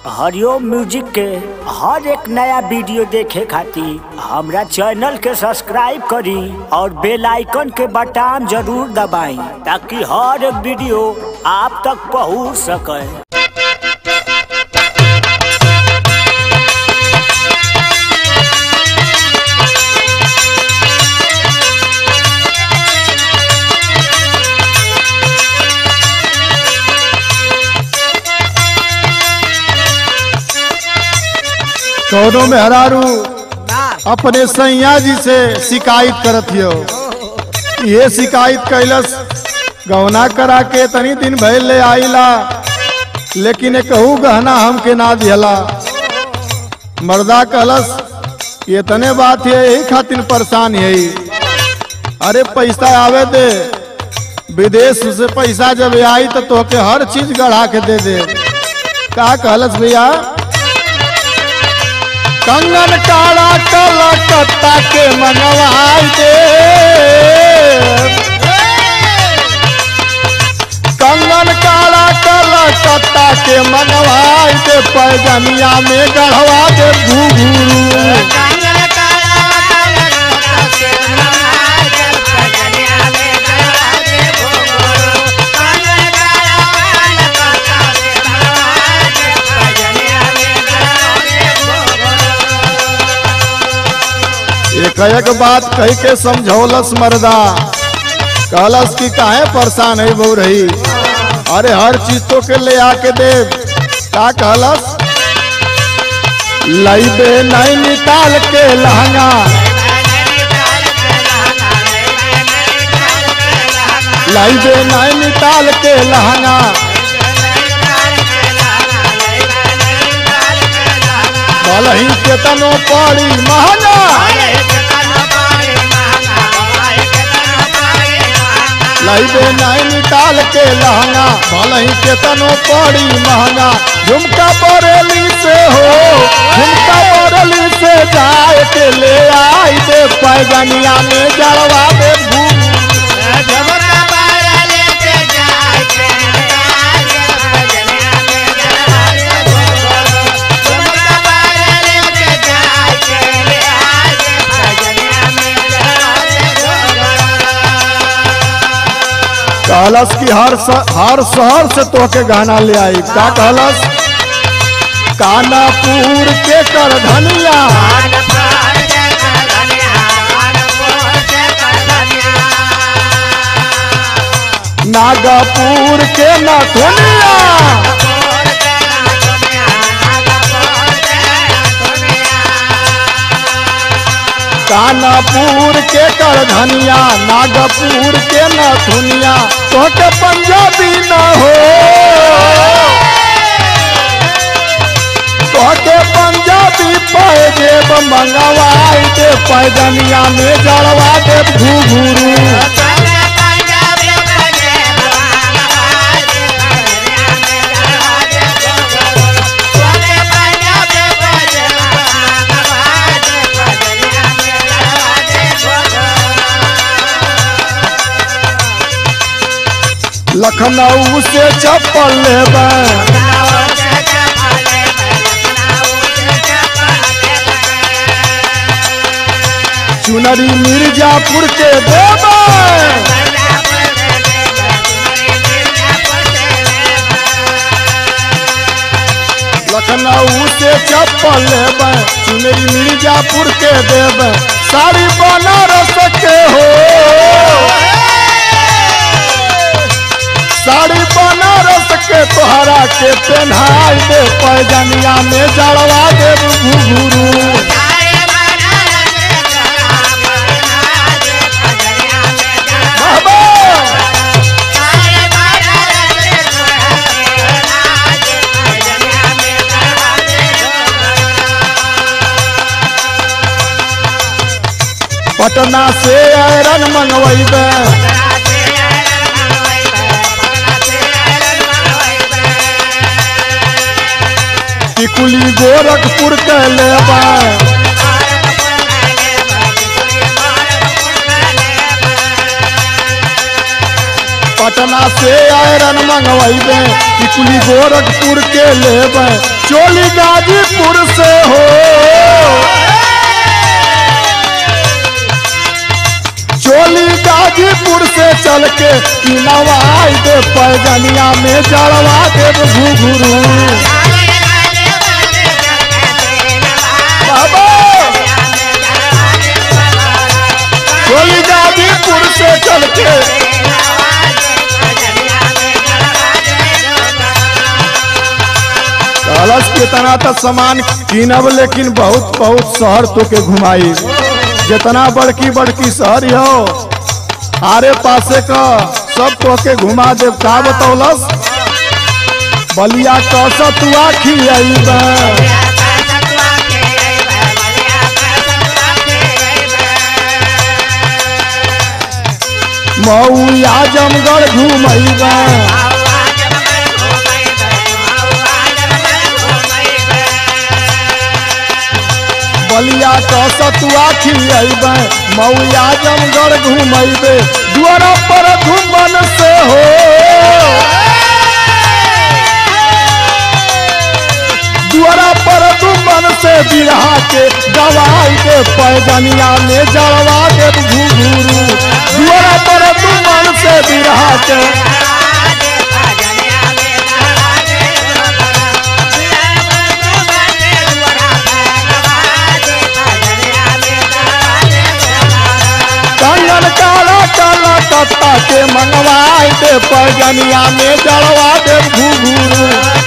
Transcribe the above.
हरिओम music के हर एक नया वीडियो देखे खातिर हमरा चैनल के सब्सक्राइब करी और बेल आइकन के बटन जरूर दबाई ताकि हर एक वीडियो आप तक पहुंच सके कौनो में हरारू अपने सैया जी से शिकायत करत हियो ये शिकायत कैलस गौना करा के तनी दिन भइल ले आइला लेकिन कहू गहना हमके ना दिहला मर्दा कहलस ये तने बात है यही खातिर परेशान है अरे पैसा आवे दे विदेश से पैसा जब आई तो तोके हर चीज गढ़ा के दे दे का कहलस भैया कंगन काला कलकत्ता के मंगवाई दे कंगन काला कलकत्ता के मंगवाई दे पैजनिया में गढ़वा दे घुघरू एक एक बात कही के समझौलस मर्दा कहलस कि काहे परेशान है बहु रही अरे हर चीज तो के ले आके दे का कहलस लईबे नहीं निकाल के लहंगा लईबे नहीं निकाल के लहंगा भलही केतनो पड़ी महंगा लईबे नहीं निकाल के लहंगा भलही केतनो पड़ी महंगा झुमका बरेली से हो झुमका बरेली से जाए के ले आई दे पैजनिया में जड़वा दे घूम कहलस कि हर स, हर शहर से तोके गहना ले आई का कहलस कानापुर के कर धनिया नागपुर के नथुनिया कानापुर के कर धनिया नागपुर के नथुनिया तोके पंजाबी न हो तोके पंजाबी पैजेब मंगवाई दे पैजनिया में जड़वा दे घुघरू लखनऊ से चप्पल लेबै चुनरी मिर्जापुर के देबै लखनऊ से चप्पल लेबै चुनरी मिर्जापुर के देबै साड़ी बनारस के हो साड़ी बनारस के तोहरा के पहनाई दे पैजनिया में जड़वा दे घुघरू बाबा पटना से आयरन मंगवेबे टिकुली गोरखपुर के लेबै पटना से आयरन मंगवेबे टिकुली गोरखपुर के लेबै चोली गाजीपुर से हो चोली गाजीपुर से चल के ई नवाई दे पैजनिया में जड़वा देव घुघरू बाबा चोली गाजीपुर से चल के कलश कितना तो सामान कीनब लेकिन बहुत बहुत शहर तो के घुमाई जितना बड़की बड़की शहर हो आरे पासे का सब तो के घुमा दे का बतौलस बलिया कस तू आखी मऊ आजमगढ़ घूमैबा बलिया कस तू आखी अबे मऊ आजमगढ़ घूमैबे दुआरा पर घुमन से हो दुआरा पर घुमन से बिरहा के दवाई के पैजनिया में जड़वा के घुघरू दुआरा पर घुमन से बिरहा के कंगन काला काला कत्ता के मंगवाई दे पैजनिया में जड़वा दे घुघरू